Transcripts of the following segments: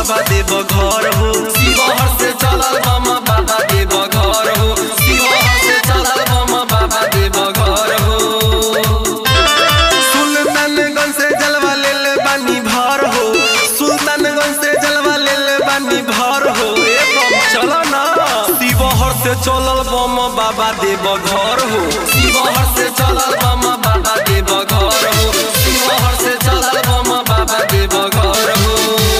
बाबा देव घर हो शिवहर से चलल बम बाबा देव घर हो शिवहर से चलल बम बाबा देव घर हो सुल्तानगंज से जलवा लेल बानी भर हो सुल्तानगंज से जलवा लेल बानी भर हो ए बम चलो ना शिवहर से चलल बम बाबा देव घर हो शिवहर से चलल बम बाबा देव घर हो शिवहर से चलल बम बाबा देव घर हो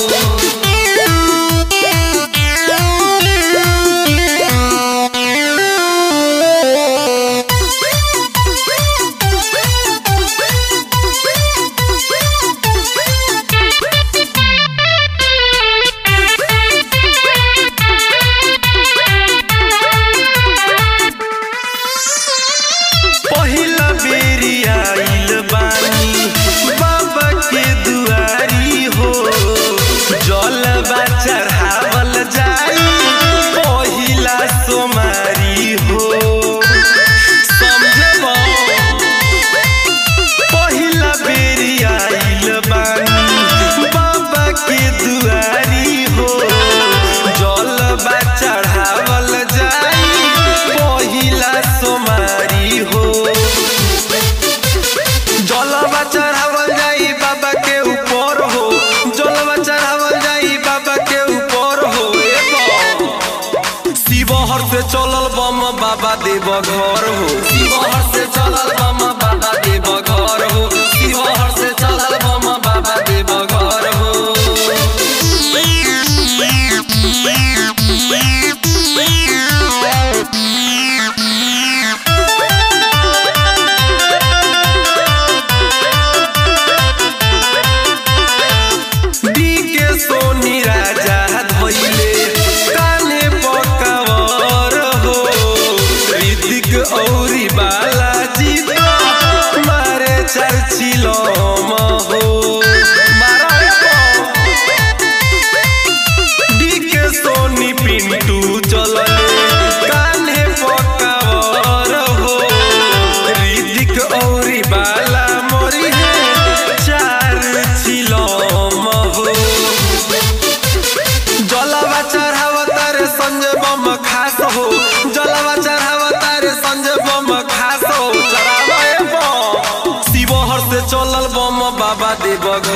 पहिला बेरी आइल बानी बाबा के दुआरी हो जलवा चढ़ावल जाई पहिला सोमारी हो समझब पहिला बेरी आइल बानी बाबा के दुआरी हो जलवा चढ़ावल जाई पहिला सोमारी हो जलवा चढ़ावल जाई बाबा के ऊपर हो जलवा चढ़ावल जाई बाबा के ऊपर हो ए बम। शिवहर से चलल बम बाबा देव घर हो शिवहर से चलल बम बाबा देव घर हो शिवहर से चलल बम बाबा देव घर हो डीके सोनी राजा धोइले काने पकावर हो ऋतिक औरी बालाजी तो मारे चर्चिलो हो डीके सोनी पिंटू चलले कान्हे पकावर हो ऋतिक औरी बाला मोरी है चार चिलम हो जलवा चढ़ावतार संजय बम खास हो जलवा चढ़ावतार संजय बम खास हो चढ़ावे बम शिवहर से चलल बम बाबा देव